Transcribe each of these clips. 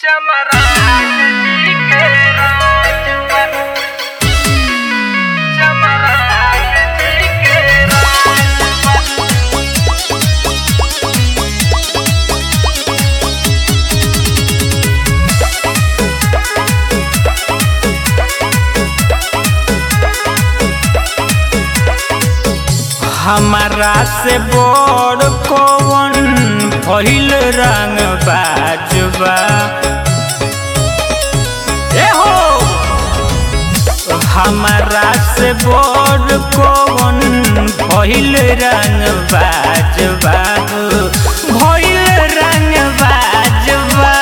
चमरान जी के राजवर चमरान जी के राजवर हमारा से बड़ कौन भइल रंग बाजबा ए हो हमारा से बड़ कौन भइल रंग बाजबा भइल रंग बाजबा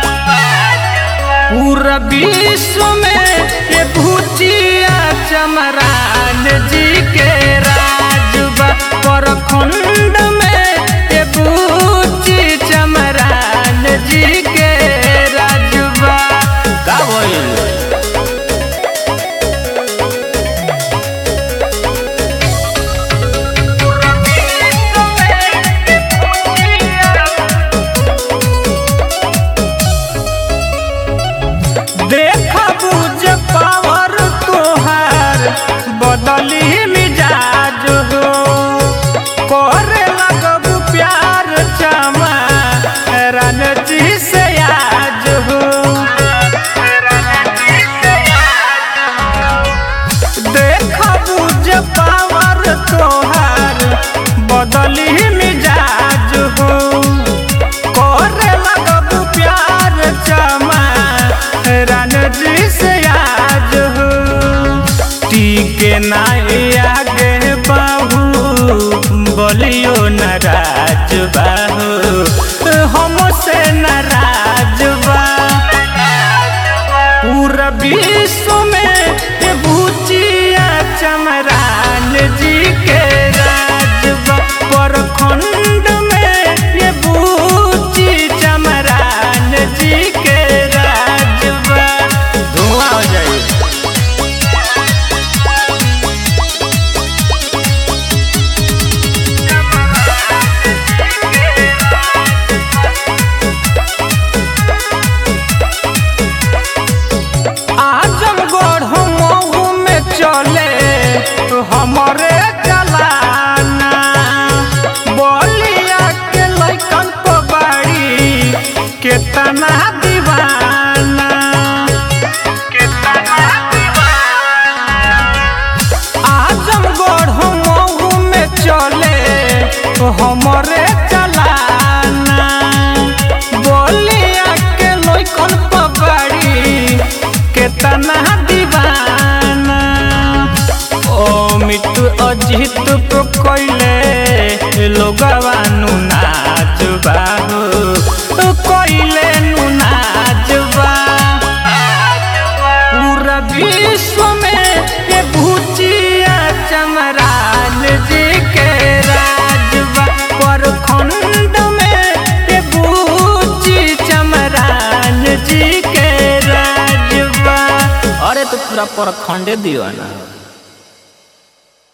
पूरा विश्व में ये भूतिया चमरान जी के राजबा परखंड में ये भूति चमरान जी के राजबा का भइल देखा बुझ पावर तोहार बदली मिजाज हो करे लगब प्यार चमा रणजी से आज हो देखा बुझ पावर तोहार बदली मिजाज हो करे लगब प्यार चमा रणजी से आज हो टीके ना आगे बाहू बोलियो नाराज बाहू हमसे नाराज बा पूरा विश्व में ये भूतिया चमरान जी के राजबा परखंड में ये भूति चमरान जी के राजबा धुआं हो जाए आजमगढ़ मऊ में चले हमरे चलाना बोलिया के लैकन को बाड़ी केतना दीवाना केतना आजमगढ़ मऊ में चले हमरे चलाना बोलिया के लैकन को बाड़ी केतना दीवाना ओ मिट्टू अजित को कोइले लोगवानु नाच बाहु कोइले नु नाच बा पूरा विश्व में ये भूतिया चमरान जी के राजबा परखंड में ये भूति चमरान जी के राजबा अरे तो पूरा परखंडे दियो ना